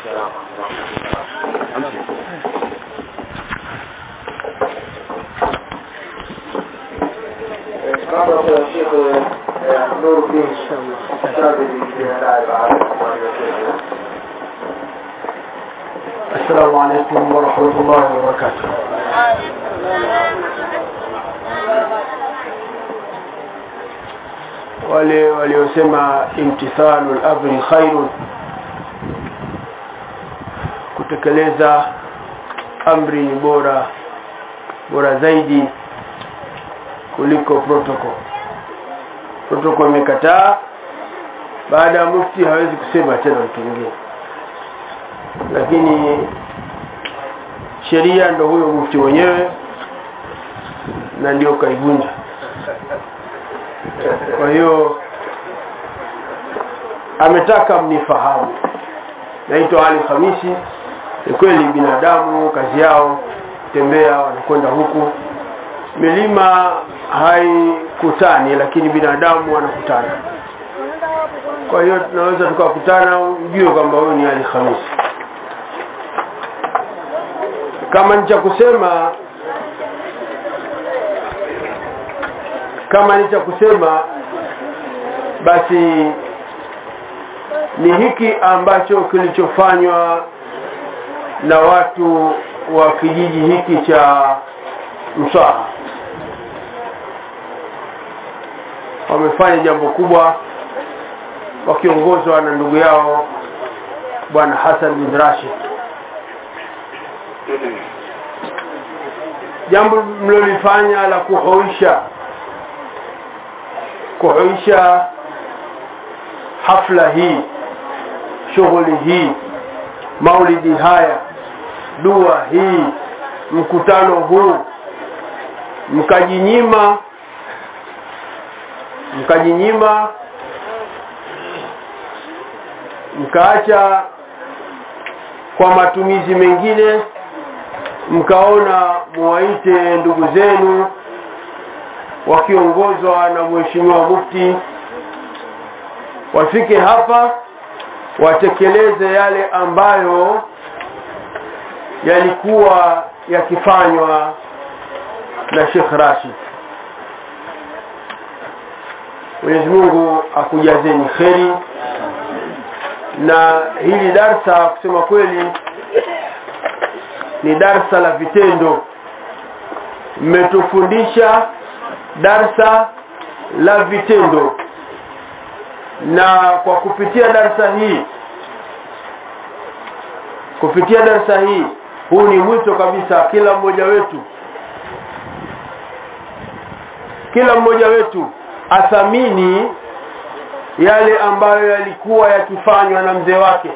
Mambo ya Sheikh Nuruddin Shadili jiandae baada ya السلام عليكم ورحمة الله وبركاته wale waliosema imtithalu lamri khairun kutekeleza amri ni bora bora zaidi kuliko protocol protocol imekataa baada ya mufti hawezi kusema tena mtu mwingine lakini sheria ndo huyo mufti mwenyewe na ndio kaivunja kwa hiyo ametaka mnifahamu naitwa ali hamisi ni kweli binadamu kazi yao tembea wanakwenda huku milima haikutani lakini binadamu wanakutana kwa hiyo tunaweza tukakutana ujue kwamba huyu ni ali hamisi kama ni cha kusema kama ni cha kusema basi ni hiki ambacho kilichofanywa na watu wa kijiji hiki cha Mswaha wamefanya jambo kubwa wakiongozwa na ndugu yao bwana Hassan bin Rashid jambo mlolifanya la kuhoisha kuhuisha hafla hii shughuli hii maulidi haya dua hii mkutano huu mkajinyima mkajinyima mkaacha kwa matumizi mengine mkaona muwaite ndugu zenu wakiongozwa na mheshimiwa mufti wafike hapa watekeleze yale ambayo yalikuwa yakifanywa na Sheikh Rashid Mwenyezi Mungu akujazeni kheri na hili darsa kusema kweli ni darsa la vitendo mmetufundisha darsa la vitendo na kwa kupitia darsa hii kupitia darsa hii huu ni mwito kabisa kila mmoja wetu kila mmoja wetu athamini yale ambayo yalikuwa yakifanywa na mzee wake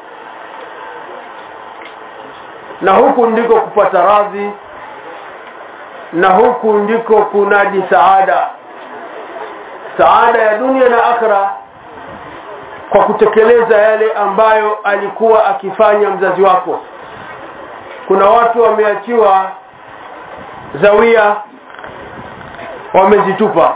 na huku ndiko kupata radhi na huku ndiko kunadi saada saada ya dunia na akhira kwa kutekeleza yale ambayo alikuwa akifanya mzazi wako kuna watu wameachiwa zawia wamezitupa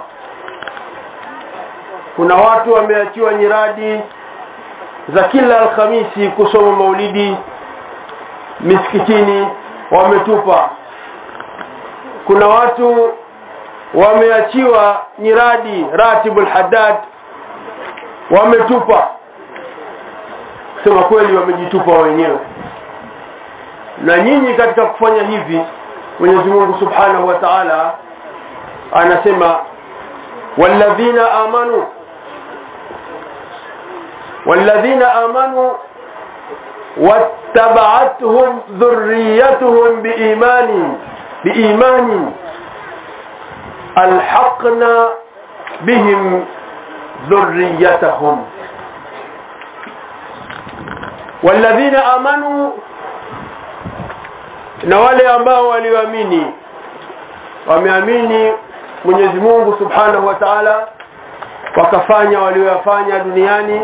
kuna watu wameachiwa nyiradi za kila alhamisi kusoma maulidi misikitini wametupa kuna watu wameachiwa nyiradi ratibul haddad wametupa sema kweli wamejitupa wenyewe na nyinyi katika kufanya hivi Mwenyezi Mungu Subhanahu wa Ta'ala anasema walladhina amanu walladhina amanu wattaba'atuhum dhurriyyatuhum biimani biimani alhaqna bihim dhurriyyatahum walladhina amanu na wale ambao walioamini wameamini Mwenyezi Mungu Subhanahu wa Ta'ala wakafanya walioyafanya duniani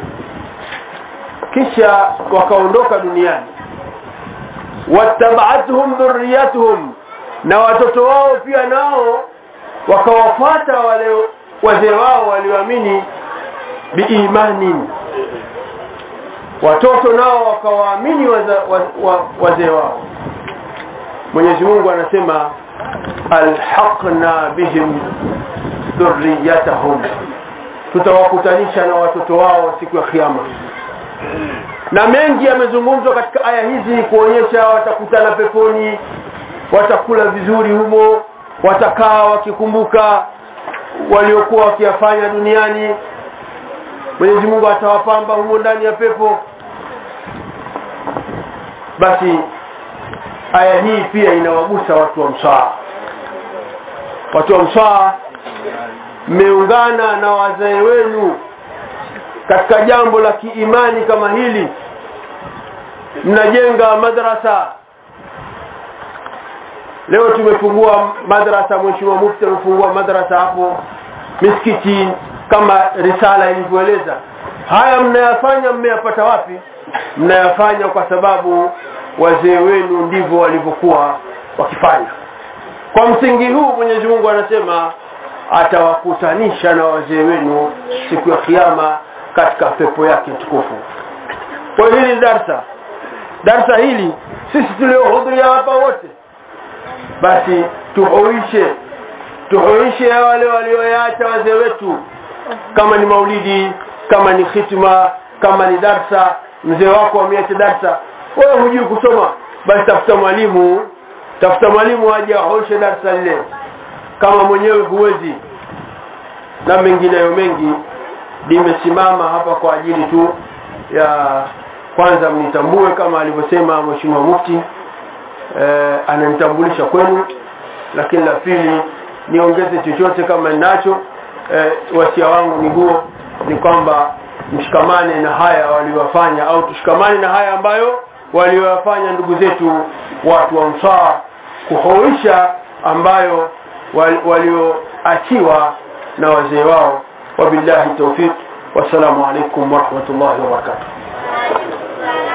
kisha wakaondoka duniani wattaba'atuhum dhurriyyatuhum na watoto wao pia nao wakawafuata wale wazee wao walioamini biimani watoto nao wakawaamini waza- wa- wa- wazee wao mwenyezi mungu anasema alhaqna bihim dhurriyatahum tutawakutanisha na watoto wao siku ya kiama na mengi yamezungumzwa katika aya hizi kuonyesha watakutana peponi watakula vizuri humo watakaa wakikumbuka waliokuwa wakiyafanya duniani mwenyezi mungu atawapamba humo ndani ya pepo basi aya hii pia inawagusa watu wa mswaa watu wa mswaa mmeungana na wazee wenu katika jambo la kiimani kama hili mnajenga madrasa leo tumefungua madrasa mheshimiwa mufti amefungua madrasa hapo misikiti kama risala ilivyoeleza haya mnayafanya mmeyapata wapi mnayafanya kwa sababu wazee wenu ndivyo walivyokuwa wakifanya kwa msingi huu mwenyezi mungu anasema atawakutanisha na wazee wenu siku ya kiama katika pepo yake tukufu kwa hiyo hili ni darsa darsa hili sisi tuliohudhuria hapa wote basi tuhuishe tuhuishe wale walioyaacha wazee wetu kama ni maulidi kama ni khitma kama ni darsa mzee wako ameacha darsa wewe hujui kusoma basi tafuta mwalimu tafuta mwalimu aje ahoishe darsa lile kama mwenyewe huwezi na mengineyo mengi limesimama hapa kwa ajili tu ya kwanza mnitambue kama alivyosema mheshimiwa mufti eh, ananitambulisha kwenu lakini la pili niongeze chochote kama ninacho eh, wasia wangu ni huo ni kwamba mshikamane na haya waliowafanya au tushikamane na haya ambayo waliowafanya ndugu zetu watu wa msaa kuhoisha ambayo wal- walioachiwa na wazee wao wabillahi taufiq wassalamu alaikum warahmatullahi wabarakatuh